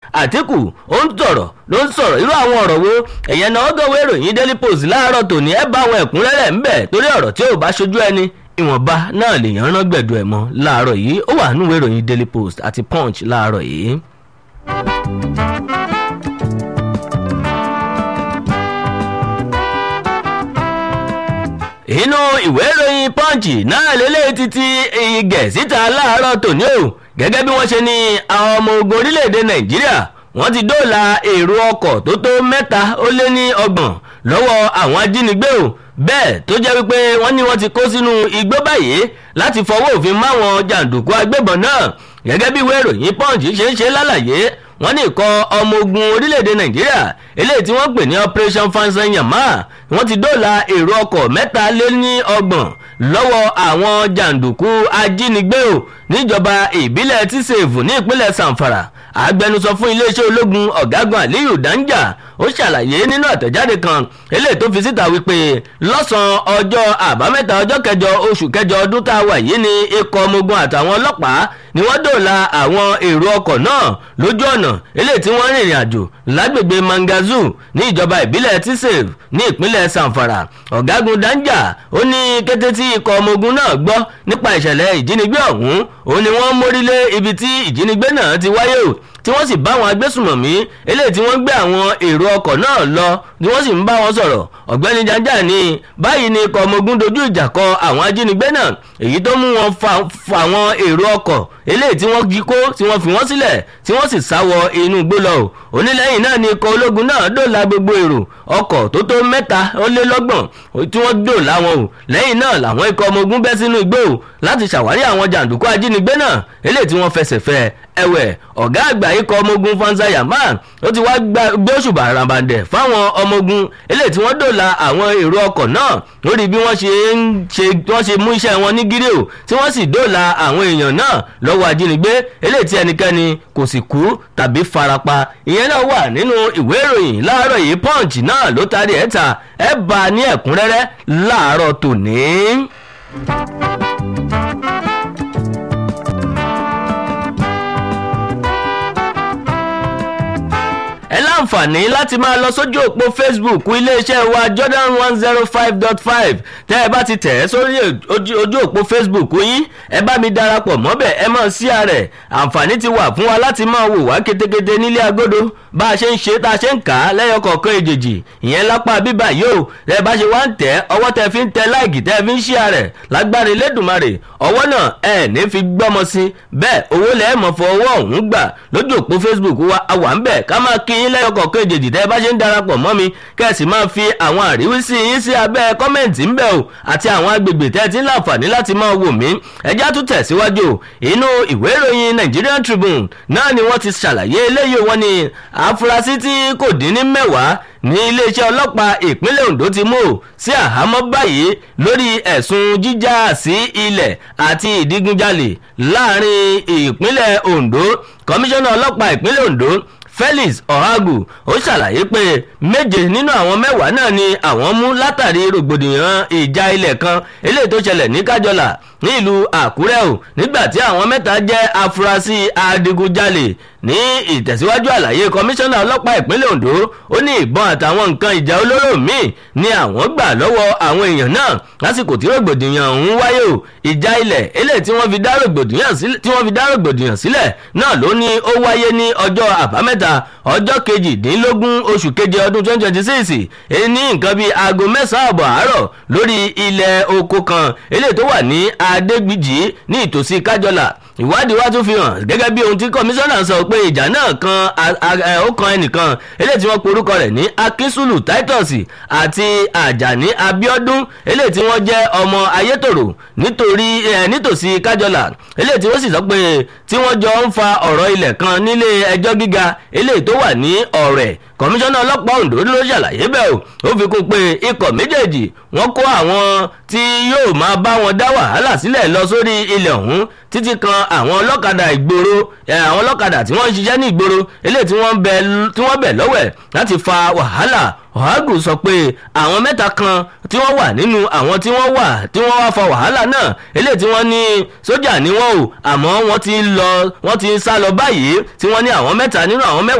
àtìkù ó ń tọ̀rọ̀ ló ń sọ̀rọ̀ irú àwọn ọ̀rọ̀ wo ẹ̀yẹn náà gọ̀wé ìròyìn daily post láàárọ̀ tòní ẹ bá àwọn ẹ̀kúnrẹ́rẹ́ ń bẹ̀ torí ọ̀rọ̀ tí ò bá ṣojú ẹni ìwọ̀nba náà lèèyàn rán gbẹ̀dọ̀ ẹ̀ mọ́ láàárọ̀ yìí ó wà nínú ìròyìn daily post àti punch láàárọ̀ yìí. inú ìwé ìròyìn punch náà lélẹ́yìí títí igẹ̀ síta láàárọ̀ tòní o gẹ́gẹ́ bí wọ́n ṣe ní àwọn ọmọ ogun orílẹ̀-èdè nàìjíríà wọ́n ti dóòlà èrò ọkọ̀ tó tó mẹ́ta ó lé ní ọgbọ̀n lọ́wọ́ àwọn ajínigbé o bẹ́ẹ̀ tó jẹ́ wípé wọ́n ní wọ́n ti kó sínú igbó báyìí láti fọwọ́ òfin máwọn jàǹdùkú agbébọn náà gẹ́gẹ́ bí ìwé ìròyìn punch ṣe ń ṣe lálàyé wọ́n ní ikọ̀ ọmọ ogun orílẹ̀-èdè nàìjíríà eléyìí tí wọ́n pè ní operation fansanyama wọ́n ti dóòlà èrò ọkọ̀ mẹ́ta lé ní ọgbọ̀n lọ́wọ́ àwọn jàǹdùkú ajínigbé o níjọba ìbílẹ̀ tíṣèfù ní ìpínlẹ̀ sanfara agbẹnusọ fún iléeṣẹ́ ológun ọ̀gágun aliyu danja ó ṣàlàyé nínú àtẹ̀jáde kan eléyìí tó fi síta wípé lọ́sàn-án ọjọ́ àbámẹ́ta ọjọ́ kẹjọ oṣù kẹjọ ọdún tá a wà yìí ni ikọ̀ ọmọ ogun àtàwọn ọlọ́pàá ni wọ́n dòòlà àwọn èrò ọkọ̀ náà lójú ọ̀nà eléyìí tí wọ́n rìnrìn àjò lágbègbè mangazu ní ìjọba ìbílẹ̀ tisef ní ìpínlẹ̀ sanfara ọ̀gágun danja ó ní kété tí ikọ̀ ọmọ ogun náà gbọ́ nípa ìṣẹ̀lẹ̀ ìjínigbé ọ̀hún òun ni wọ́n mórílé ibi tí ìjínigbé náà ti wáyé o tí wọ́n sì bá àwọn agbésùmọ̀mí eléyìí tí wọ́n gbé àwọn èrò ọkọ̀ náà lọ ni wọ́n sì ń bá wọn sọ̀rọ̀ ọ̀gbẹ́ni janja ní báyìí ni ikọ̀ ọmọ ogun dojú ìjà kọ àwọn ajínigbé náà èyí tó mú wọn fa àwọn èrò ọkọ̀ eléyìí tí wọ́n jí kó tí wọ́n fi wọ́n sílẹ̀ tí wọ́n sì sá wọ inú igbó lọ o onílẹ̀yìn náà ni ikọ̀ ológun náà dòòlà gbogbo èrò ọkọ̀ tó tó mẹ́ta ó lé lọ́gbọ̀n tí wọ́n dòòlà wọn o lẹ́yìn náà làwọn ikọ̀ ọmọ ogun bẹ́ sínú igbó o láti ṣàwárí àwọn jàǹdùkú ajínigbé náà eléyìí tí wọ́n fẹsẹ̀ fẹ́ ẹ̀wẹ̀ ọ̀gá àgbà ikọ̀ ọmọ ogun fansaya man ó ti wá gbé òṣùbà ràbàǹdẹ̀ fáwọn ọmọ ogun eléyìí tí wọ́n dòòlà àwọn èrò ọkọ̀ náà lórí bí wọ́n ṣe ń ṣe wọ́n ṣe mú iṣẹ́ wọn ní gírí o tí wọ́n sì dòòlà àwọn èèyàn náà lọ́wọ́ ajínigbé eléyìí tí ẹnikẹ́ni kò sì kú tàbí farapa ìyẹn náà wà nínú ìwé ìròyìn láàárọ̀ yìí punch náà ló tarí ẹ̀ ta ẹ̀ bá a ní ẹ̀kúnrẹ́rẹ́ láàárọ̀ tòní. ẹ láǹfààní láti máa lọ sójú òpó facebook iléeṣẹ́ wa jordan one zero five dot five tẹ́ ẹ bá ti tẹ̀ ẹ́ sórí ojú òpó facebook yín ẹ bá mi darapọ̀ mọ́bẹ̀ ẹ mọ̀ sí ààrẹ àǹfààní ti wà fún wa láti máa wò wá ketekete nílé agodo bá a ṣe ń ṣe tá a ṣe ń kà á lẹ́yọ kọ̀ọ̀kan èjèèjì ìyẹn lápá bíbà yóò ẹ bá ṣe wá ń tẹ̀ ọwọ́ tẹ fi ń tẹ láìkì tẹ fi ń ṣí ààrẹ lágbára elédùnmarè ọwọ́ náà ẹ ní fi gbọ́mọ sí bẹ́ẹ̀ owó lẹ́ẹ̀ mọ̀ fọ ọwọ́ ọ̀hún gbà lójú òpó facebook wa àwà ń bẹ̀ ká máa kí yín lẹ́yọ kọ̀ọ̀kan èjèèjì tẹ́ ẹ bá ṣe ń darapọ̀ mọ́ mi kẹ́sì máa fi àwọn àríwísí yín sí abẹ́ kọ́mẹ̀ntì ń bẹ̀ o àti àwọn agbègbè tẹ́ ẹ ti ń láǹfààní láti máa wò mí ẹjá tún tẹ̀síwájú inú ìwé ìròyìn nigerian tribune náà ni wọ́n ti ṣàlàyé eléyìí wọn ni àfúrásì tí kò dín ní mẹ́wàá ní iléeṣẹ́ ọlọ́pàá ìpínlẹ̀ ondo ti mú o sí àhámọ́ báyìí lórí ẹ̀sùn jíjà sí ilẹ̀ àti ìdígunjalè láàrin ìpínlẹ̀ ondo kọmíṣánná ọlọ́pàá ìpínlẹ̀ ondo felix ọ̀hágù ó ṣàlàyé pé méje nínú àwọn mẹ́wàá náà ni àwọn mú látàrí rògbòdìyàn ìjà ilẹ̀ kan eléyìí tó ṣẹlẹ̀ ní kájọlà ní ìlú àkúrẹ́ o nígbà tí àwọn mẹ́ta jẹ́ afurasí adigunjalè ní ìtẹ̀síwájú àlàyé kọmíṣánná ọlọ́pàá ìpínlẹ̀ ondo ó ní ìbọn àtàwọn nǹkan ìjà olóró míì ni àwọn gbà lọ́wọ́ àwọn èèyàn náà lásìkò tí rògbòdìyàn ọ̀hún wáyé o ìjà ilẹ̀ eléyìí tí wọ́n fi dá rògbòdìyàn sílẹ̀ náà ló ní ó wáyé ní ọjọ́ àbámẹ́ta ọjọ́ kejìdínlógún oṣù keje ọdún twenty twenty six ní nǹkan bíi aago mẹ́sàn-án àbọ̀ àárọ̀ lórí ilẹ̀ oko kan eléyìí tó wà ní adégbìjì ní ìtòsí kájọlà ìwádìí wá tún fi hàn gẹ́gẹ́ bí ohun tí kọmíṣánná sọ pé ìjà náà kan ó kan ẹnìkan eléyìí tí wọ́n porúkọ rẹ̀ ní akínsùlù titus àti àjàní abiodun eléyìí tí wọ́n jẹ́ ọmọ ayétòrò nítorí nítòsí kájọlà eléyìí tí wọ́n sì sọ pé tí wọ́n jọ ń fa ọ̀rọ̀ ilẹ̀ kan nílé ẹjọ́ gíga eléyìí tó wà ní ọ̀rẹ́ kọmíṣánná ọlọ́pàá ondo ló ṣàlàyé bẹ́ẹ̀ o ó fi kún pé ikọ̀ méjèèjì wọ́n kó àwọn tí yóò máa bá wọn dá wàhálà sílẹ̀ lọ sórí ilẹ̀ ọ̀hún títí kan àwọn ọlọ́kadà ìgboro àwọn ọlọ́kadà tí wọ́n ń ṣiṣẹ́ ní ìgboro eléyìí tí wọ́n bẹ̀ lọ́wẹ̀ láti fa wàhálà ọ̀hágù sọ pé àwọn mẹ́ta kan tí wọ́n wà nínú àwọn tí wọ́n wà tí wọ́n wá fa wàhálà náà eléyìí tí wọ́n ní sójà ni wọ́n o àmọ́ wọ́n ti lọ wọ́n ti sá lọ báyìí tí wọ́n ní àwọn mẹ́ta nínú àwọn mẹ́wàá.